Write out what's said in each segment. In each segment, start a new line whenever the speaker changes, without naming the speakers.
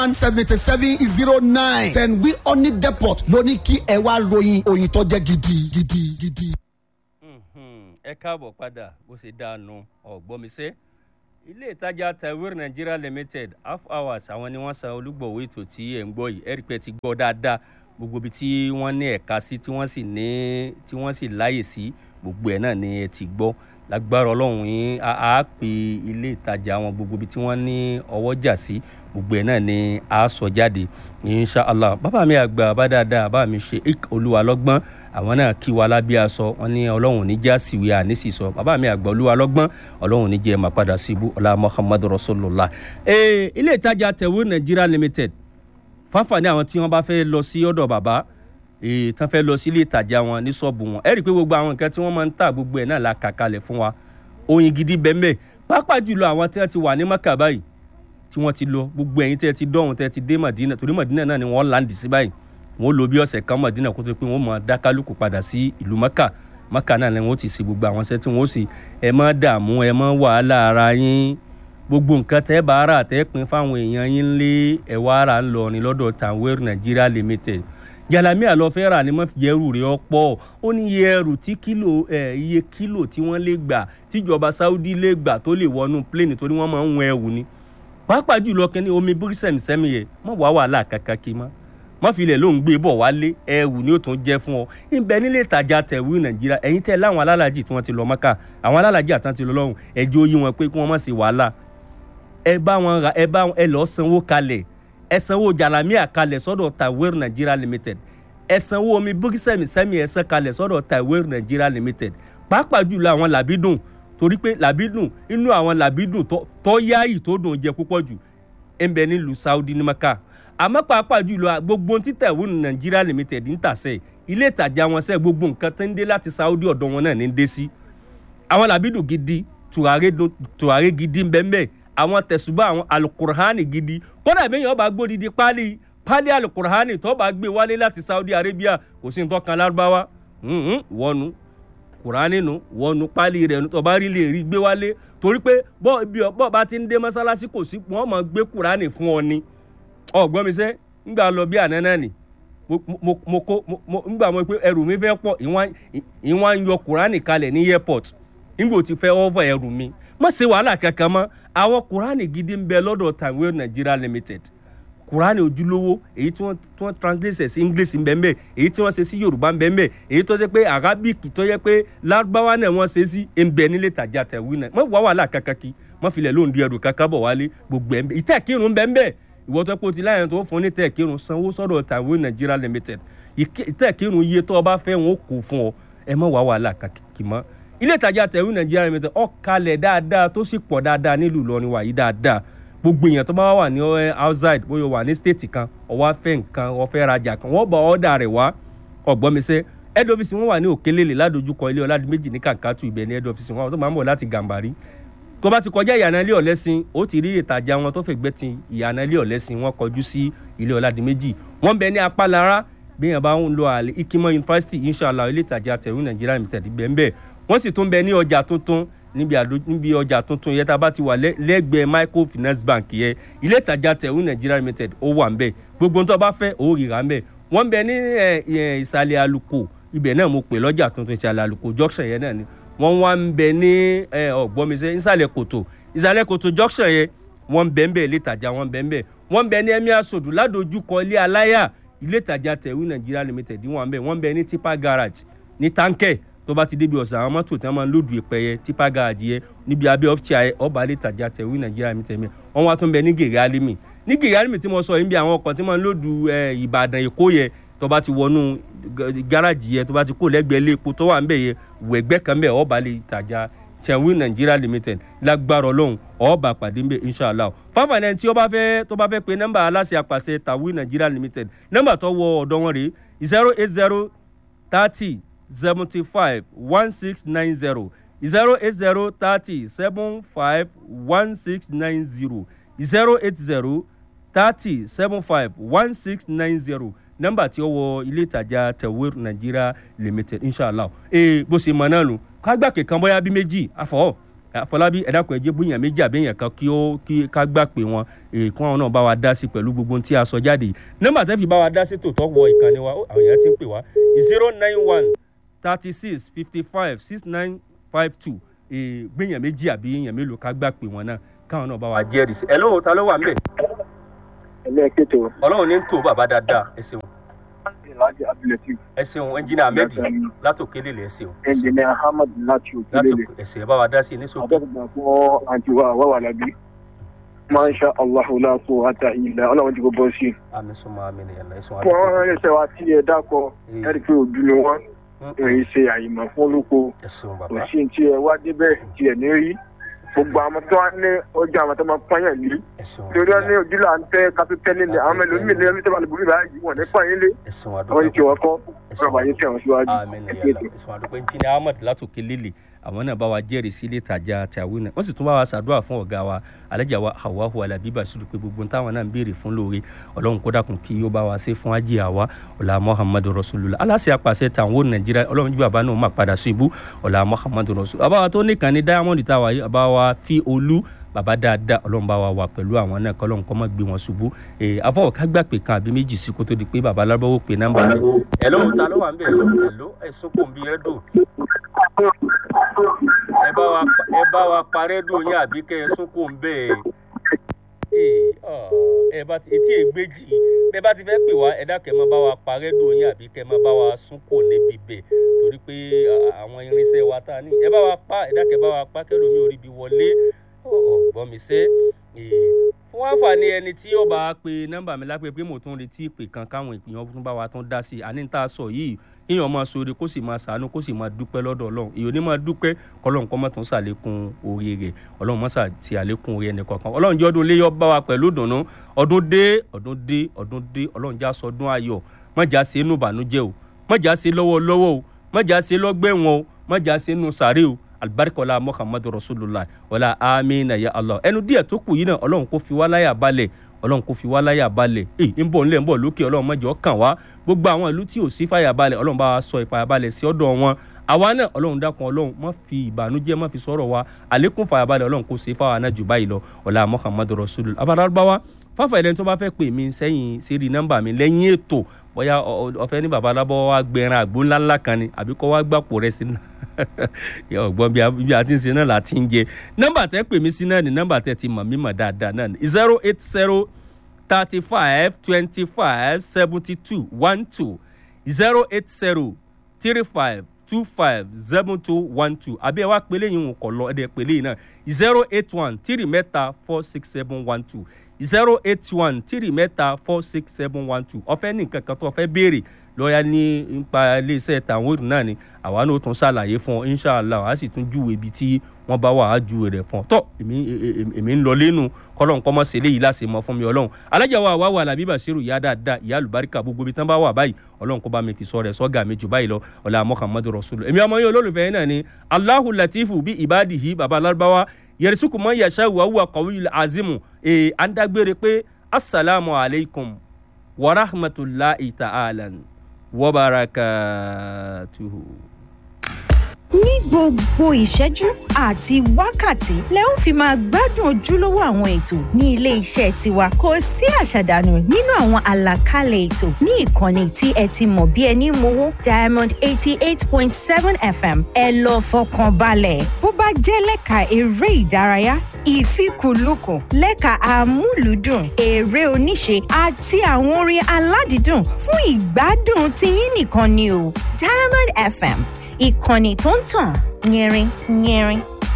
one seventy seven zero nine ten wi oni depot ló ní kí ẹ wá ròyìn òyìn tó jẹ́ gidi gidi gidi.
ẹ káàbọ̀ padà bó ṣe dáanu ọ̀gbọ́misẹ́ ilé ìtajà taiwan nigeria limited half hours àwọn ni wọ́n san olúgbọ̀wé ètò tí ẹ̀ ń gbọ́ yìí ẹ̀rí pé ti gbọ́ dáadáa gbogbo ibi tí wọ́n ní ẹ̀ka sí tí wọ́n sì ní tí wọ́n sì láyè sí gbogbo ẹ̀ náà ni ẹ ti gbọ́ lágbára ọlọ́run yín á á pè ilé ìtajà wọn gbogbo ibi tí wọ́n ní ọwọ́ jà sí gbogbo ẹ̀ náà ni a sọ jáde inshallah bàbá mi àgbà bá dáadáa bàbá mi ṣe ik olúwa lọ́gbọ́n àwọn náà kí wa lábí aṣọ wọn ní ọlọ́run ní já síwé àníṣì sọ bàbá mi àgbà olúwa lọ́gbọ́n ọlọ́run ní jẹ́ máa padà síbú ọlá muhammadu rasulullah. ee ilé ìtajà tẹ̀wé nigeria limited fáfàní àwọn tí wọ́n bá fẹ́ lọ sí ọ̀dọ̀ bàbá ee tán fẹ́ lọ sí ilé ìtajà wọn ní ṣọ́ọ̀bù wọn ẹ rí i pé gbogbo àwọn nǹkan tí wọ́n máa ń tà gbogbo ẹ̀ náà la kà kalẹ̀ fún wa oyin gidi bẹ́ẹ̀ pàápàá jùlọ àwọn tí wọ́n ti wà ní maka báyìí tí wọ́n ti lọ gbogbo ẹ̀yin tẹ́ ti dọ́hùn tẹ́ ti dé madina torí madina náà ni wọ́n láǹdì sí báyìí wọ́n lò bí ọ̀sẹ̀ kan madina kó tó pé wọ́n mọ̀ dákálùkù padà sí ìlú maka maka náà ni wọ́n ti ṣe gbogbo àwọn iṣẹ́ tí wọ́n ṣe ẹ má dààmú ẹ má wàhálà ara yín gbogbo nǹkan tẹ́ bá rà tẹ́ pin fáwọn èèyàn yín lé ẹ̀wà ara ń lọ ní lọ́dọ̀ tanwer nigeria limited jalami àlọ́fẹ́ rà ní mọ́fìyẹ́rù rẹ̀ ọ̀pọ̀ ó ní iye ẹrù tí kílò ẹ̀ iye kílò tí wọ́n lè gbà tíjọba saudi lè gbà tó lè wọnú pléènì torí wọ́n máa ń wọn ẹ̀wù ni pàápàá jùlọ kẹ́ni omi bírísẹ̀mísẹ́mi yẹ mọ̀ wá wàhálà kankan kí mọ́ mọ́ filẹ̀ ló ń gbé bọ̀ wálé ẹ̀wù ni ó tún jẹ́ fún ọ ìbẹ̀ nílé ìtajà tẹ̀wé nàìjíríà ẹ̀yin tẹ́ láwọn alálàjì tí wọ́n ti lọ mọ́kà àwọn alálàjì àtàn ti lọ lọ́hùn ẹ̀jẹ̀ oyé wọn pé kí wọ́n má ṣe wàhálà ẹ bá wọn ra ẹ bá ẹ lọ́ọ́ sanwó kalẹ̀ ẹ sanwó jalamiya kalẹ̀ sọ́dọ̀ taiwan nigeria limited ẹ sanwó omi bírísẹ̀mísẹ́mi ẹ san kalẹ̀ sọ́dọ̀ taiwan nigeria limited pàápàá jùlọ àwọn làbídùn torí pé làbídùn inú àwọn làbídùn tó yáàyì tó dùn jẹ púpọ̀ jù ń bẹ nílùú saudi ní maka àmọ́ pàápàá jùlọ gbogbo tí tẹ̀wọ́n nàìjíríà limited ń tàṣẹ ilé ìtajà wọn sẹ́ gbogbo nǹkan tó ń dé láti saudi ọ̀dọ̀ wọn náà ní dé sí àwọn làbídùn gidi tùràrí gidi ń bẹ ń bẹ àwọn tẹ̀sùbá àwọn alukurhani gidi kódà bí èèyàn bá gbódìdí pálí pálí alukurhani tó bá gbé wálé láti saudi arabia kò sí nǹkan kan lárúbáwá wọnú kùránì nù wọnú pálí rẹ̀ nù tó bá rí lè rí gbé wálé torí pé bọ́ ibi ọ̀pọ̀ bá ti ń dé mọ́sálásí kò sí wọ́n mọ̀ gbé kùránì fún ọ ni ọ̀gbọ́n mi sẹ́ ńgbà lọ bí àná náà nì mo kó ńgbà mo pé ẹrù mi fẹ́ pọ̀ ìwọ̀n ń yọ kùránì kalẹ̀ ní airport ńgbà tí fẹ́ ọ̀fọ̀ ẹrù mi má ṣe wàhálà kankan mọ́ àwọn kùránì gidi ń bẹ lọ́dọ̀ taiwan nigeria limited kùránì ojúlówó èyí tí wọ́n tí wọ́n translate sí english ń bẹ ń bẹ èyí tí wọ́n ṣe sí yorùbá ń bẹ ń bẹ èyí tó jẹ́ pé arabic tó jẹ́ pé lárúbáwá náà wọ́n ṣe sí ń bẹ nílé tàjà tẹ̀wé náà mọ̀ wá wàhálà kankan kí mọ̀ filẹ̀ lóun di ẹrù kankan bọ̀ wálé gbogbo ẹ̀ ń bẹ ìtẹ́ kírun ń bẹ ń bẹ ìwọ tó pé o ti láyàn tó fún ní tẹ́ kírun sanwó sọ́dọ̀ taiwan nigeria limited ìtẹ́ kírun iye tó o bá fẹ́ wọn ó kó fún ọ ẹ mọ̀ wá wàhálà kankan kí mọ́ ilé ìtajà tẹ̀wé nigeria limited ó kalẹ̀ dáadáa tó sì pọ̀ dáadáa nílùú Ìlọrin wàyí dáadáa gbogbo èèyàn tó bá wà ní outside bóyá wà ní state kan ọwọ́ afẹ́ nǹkan ọ̀fẹ́ rajà kan wọ́n bá ọ̀dà rẹ̀ wá ọ̀gbọ́nmisẹ́ head office wọn wà ní òkèlélè ládojúkọ ilé ọ̀làdìmẹ́jì ní kàkàtù ibẹ̀ ní head office wọn tó máa ń bọ̀ láti gàmbàrí tó bá ti kọjá ìyànà ilé ọ̀lẹ́sìn ó ti rí ìtajà wọn tó fẹ̀gbẹ́ ti ìyànà ilé ọ̀lẹ́sìn wọn kọjú sí ilé ọ̀làdìmẹ́jì wọ́n bẹ ní apálára bí èèyàn bá ń lo àlè ikimọ university inshallah ilé ìtajà tẹ̀wé nàìjíríà limited bẹ́ẹ̀ bẹ́ẹ̀ wọ́n sì tún bẹ ní ọjà tuntun níbi àdó níbi ọjà tuntun yẹn tá a bá ti wà lẹ́gbẹ̀ẹ́ microfinance bank yẹn ilé ìtajà tẹ̀wé nigeria limited ó wà ń bẹ̀ gbogbo tó bá fẹ́ ó rira ń bẹ̀ wọ́n bẹ ní ìsàlẹ̀ àlùkò ibẹ̀ náà mo pè lọ́jà tuntun ìsàlẹ̀ àlùkò junction yẹn náà ni wọ́n wá ń bẹ ní ọ̀gbọ́nmisẹ́ ìsàlẹ̀ kòtò ìsàlẹ̀ kòtò junction yẹn wọ́n bẹ ń bẹ̀ ilé ìtajà wọ́n bẹ ń bẹ̀ wọ́n bẹ ní emir sodu ládojúkọ ilé aláyà ilé ìtajà tẹ̀wé nigeria limited wọ́n bẹ wọ́n bẹ ní tipa garage ní tankẹ́ tó bá ti débi ọ̀sán àwọn mọ́tò tí wọ́n máa ń lòdù ìpẹ́ yẹ tipa garaajì yẹ níbi abẹ́ ọ́fíìsì ayẹ ọba alẹ́ tàjà tẹ̀wé nàìjíríà mi tẹ̀mí wọ́n wá tún bẹ ní gèrè alimi ní gèrè alimi tí mo sọ yìí bí àwọn ọkọ̀ tí wọ́n máa ń lòdù ìbàdàn èkó yẹ tó bá ti wọnú garaajì yẹ tó bá ti kó lẹ́gbẹ̀ẹ́ ilé epo tó wà ń bẹ̀ yẹ wẹ̀gbẹ́ kan bẹ̀ ọba alẹ́ tàjà tẹ̀wé nàìjíríà limited lágbára ọlọ́run ọba pàdé mbẹ inshallah fáfàní tí ó bá fẹ́ tó bá fẹ́ pe nọ́mbà aláṣẹ àpàṣẹ tàwé nàìjíríà limited nọ́mbà tó wọ ọ̀dọ̀ wọn rèé zero eight zero thirty seventy five one six nine zero zero eight zero thirty seven five one six nine zero zero eight zero thirty seven five one six nine zero nọ́mbà tí ó wọ ilé ìtajà tẹwér nigeria limited inshallah ee bó ṣe mọ náà nù kágbà kankan bóyá bí méjì àfọwọ́ àfọlábí ẹ dákun ẹ jẹ́ bóyá méjì àbí èèyàn kan kí ó kí ká gbà pé wọn èèkún àwọn náà bá wa dá sí pẹ̀lú gbogbo ohun tí a sọ jáde yìí nọ́mbà tẹ́ fi bá wa dá sí tòótọ́ wọ ìkànnì wa ó, àwọn èèyàn ti ń pè wá zero nine one thirty six fifty five six nine five two gbẹ̀yàn méjì àbí èèyàn mélòó ká gbà pé wọn náà káwọn náà bá wa jẹ́rìí sí ẹ lóhùn ta ló wà ń bẹ̀
ẹlẹ́ẹ̀kẹ́tọ̀
ọlọ́run ní ń tó bàbá dáadáa ẹ ṣeun
ìlàjì abdulatif
ẹ ṣeun ẹnjìnà ahmed látòkélé lẹ ẹ ṣeun
ẹnjìnìà ahmad láti òkèlélẹ̀
látò ẹsẹ bá wa dá sí ní sókè
adọ́gbà fún àǹtíwá àwáwà lábí masha allahu la quwwata illa ọlọ́run ti kò bọ́ sí i.
àmì súnmọ́ àmì nìyẹn náà ẹsùn
fún ọ̀rọ̀ ẹ̀ṣẹ̀ wa tí ẹ dákọ̀ ẹ̀rí pé òdu ni wọ́n èyí ṣe àyìnbó fún olóko
ẹsùn
kò
bàbá
sí ní tí ẹ wá débẹ̀ tí ẹ ní rí gbogbo àwọn tó wá ní ọjà àwọn tó máa pọ́nyàn lé
ẹsùn
torí wọn ní ojú là ń tẹ kápẹ́tẹ́ nílẹ̀ àwọn mẹlòmíì ní ẹni tó bá lè borí báyìí wọn ní pọ́nyìn lé
ẹsùn
àwọn yìí tí
àdúgbò
wọ́n kọ́ ọ̀rọ̀ bàyẹ̀ tẹ̀ wọ́n síwájú
àmì nìyẹn náà ẹsùn àdúgbò ẹnjìnà ahmed látòkélé àwọn náà bá wa jẹ́rìí sí ilé ìtajà tàwí náà wọ́n sì tún bá wa ṣàdúrà fún ọ̀gá wa alájà wa hawahu alábí basiru pé gbogbo táwọn náà ń béèrè fún lóore ọlọ́run kó dàkún kí ó bá wa ṣe fún ajé àwa ọ̀là muhammadu rasulullah aláṣẹ apàṣẹ tàwọn nàìjíríà ọlọ́run jí bàbá náà má padà sí ibú ọ̀là muhammadu rasulullah bàbá wa tó nìkan ní diamond táwa yìí bàbá wa fi olú bàbá dáadáa ọlọ́run bá wa wà pẹ̀lú àwọn náà kọ́ ọlọ́run kọ́ mọ́ gbé wọn ṣubú afọwọ́ ká gbà pé kan àbí méjì sí kó tó di pé bàbá alábọ́wọ́ pé nọ́mbà rẹ̀ ẹ̀ lóhùn ta ló wà ń bẹ̀ ẹ̀ ló ẹ̀ sọ́kò ń bí rẹ́dò ẹ bá wa ẹ bá wa parẹ́ dùn yín àbí kẹ́ ẹ sunkún ń bẹ́ẹ̀ ẹ bá ti etí ègbèjì bẹ bá ti fẹ́ pè wá ẹ dákẹ́ máa bá wa parẹ́ dùn yín àbí kẹ́ máa bá wa sunkún níbi bẹ̀ torí pé àwọn irinṣẹ́ wa tá a ní ẹ bá wa pa ẹ dákẹ́ bá wa pa kẹlòmí orí bi wọlé ọ̀gbọ́n mi sẹ́ fún àǹfààní ẹni tí ó bá pe nọ́mbà mi lápẹ́ pé mo tún retí ìpè kan káwọn ìpìyàn tún bá wa tún dá sí i àní tá a sọ yìí kéèyàn máa sọre kó sì máa sàánú kó sì máa dúpẹ́ lọ́dọ̀ ọlọ́run èyí ò ní máa dúpẹ́ kọlọ́run kọ́ mọ́ tún sàlékún orí rẹ̀ ọlọ́run mọ́ sàti àlékún orí ẹnì kọ̀ọ̀kan ọlọ́run jẹ́ ọdún léyọ́ bá wa pẹ̀lú ìdùnnú ọdún dé ọdún dé ọdún dé ọlọ́run já sọdún ayọ̀ mọ́jà ṣe inú ìbànújẹ́ o mọ́jà ṣe lọ́wọ́lọ́wọ́ o mọ́jà ṣe lọ́gbẹ̀wọ̀n o mọ́jà ṣe inú sàárè o alibarikola muhammadu rasulillah wàlá amina ya allah ẹnu díẹ̀ tó kù yìí náà ọlọ́run kò fi wá láyà balẹ̀ ọlọ́run kò fi wá láyà balẹ̀ èyí ń bọ̀ ńlẹ̀ ń bọ̀ lókè ọlọ́run mọ̀jọ́ kàn wá gbogbo àwọn ìlú tí ò sí fàyà balẹ̀ ọlọ́run bá wa sọ ìfàyà balẹ̀ sí ọ̀dọ̀ wọn àwa náà ọlọ́run dákun ọlọ́run má fi ìbànújẹ́ má fi sọ̀rọ̀ wa àlékún fàyà balẹ̀ ọlọ́run kò sí fáwọn náà jù báyìí lọ ọ̀la muhammadu rasulillah abadalabawa fáfà ẹlẹ́ni tó bá fẹ́ pè mí sẹ́yìn sérí nọ́mbà mi lẹ́yìn ètò bóyá ọ̀fẹ́ ní baba alábọ́ wa gbẹran àgbo ńláńlá kan ni àbí kọ́ wa gbàpò rẹ̀ sí náà ọgbọ́n bí a ti ń ṣe náà la ti ń jẹ nọ́mbà tẹ́ pè mí sí náà ni nọ́mbà tẹ́ ti mọ̀ mí mọ̀ dáadáa náà ni zero eight zero thirty five twenty five seventy two one two zero eight zero three five two five seven two one two àbí ẹ wá pélé yìí ń kọ̀ lọ ẹ̀ dẹ̀ pélé yìí náà zero eight one three mẹ́ta four six seven one two zero eight one three mẹ́ta four six seven one two ọ̀fẹ́ ní nǹkan kan tó ọ̀fẹ́ béèrè lọ́ọ̀yà ní nípa iléeṣẹ́ tàwọn òdùn náà ni àwa náà tún ṣàlàyé fún ọ inshàlá a sì tún júwe ibi tí wọ́n bá wà á júwe rẹ̀ fún ọ tọ́ èmi ń lọ lẹ́nu kọ́lọ́n kọ́ mọ́ sẹ́lẹ̀ yìí láti mọ́ fún mi ọlọ́run alájà wa wà wà làbí bàṣírù ìyá dáadáa ìyá àlùbáríkà gbogbo ibi tán bá wà báyìí ọlọ́run kó bá mi fi sọ rẹ̀ sọ́gà mi jù báyìí lọ ọ̀là muhammadu rasulu èmi ọmọ yín olólùfẹ́ yín náà ni aláhu latifu bí ibadihi baba alárúbáwá yẹrìsùkù mọ́ yàṣà wà wà kọ̀wé azimu ẹ̀ à ń dágbére pé asalaamu alaykum wa rahmatulahi ta'ala wa barakatuhu.
ní gbogbo ìṣẹ́jú àti wákàtí lẹ ó fi máa gbádùn ojúlówó àwọn ètò ní ilé iṣẹ́ tiwa kò sí àṣàdànù nínú àwọn àlàkalẹ̀ ètò ní ìkànnì tí ẹ ti mọ̀ bí ẹni mowó diamond eighty eight point seven fm ẹ lọ fọkàn balẹ̀ bó bá jẹ́ lẹ́ka eré ìdárayá ìfikùnlukùn lẹ́ka amúlùúdùn eré oníṣe àti àwọn orin aládìídùn fún ìgbádùn tiyín nìkan ni o diamond fm ìkànnì tó ń tàn yẹrin yẹrin.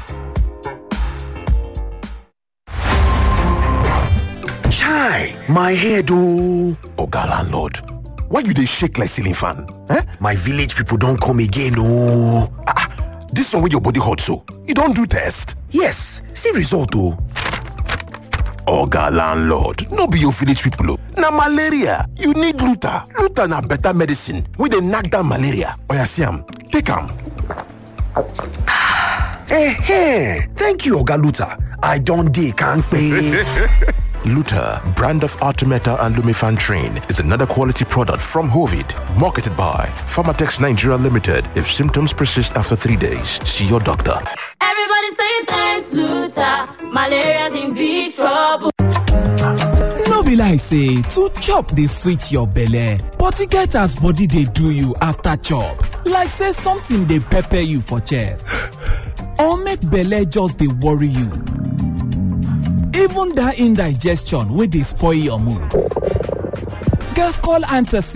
Chai, my head oh. Oga landlord, why you dey shake like ceiling fan? Eh? My village people don come again oh. Ah, this one wey your body hot so, you don do test? Yes, see result oh. Oga landlord, no be your village people oh. Na malaria, you need Luta. Luta na better medicine wey dey knack down malaria. Oya see am, take am. Eh, thank you Oga Luta. I don dey kampe. Luta, brand of Artemeta and Lumifan Train, is another quality product from Hovid, marketed by Pharmatex Nigeria Limited. If symptoms persist after three days, see your doctor.
Every Everybody saying thanks, Luther. Malaria's in big trouble.
no be like say to chop dey sweet your belle but e get as body dey do you after chop like say something dey pepper you for chest or make belle just dey worry you even that indigestion wey dey spoil your mood gascol antacid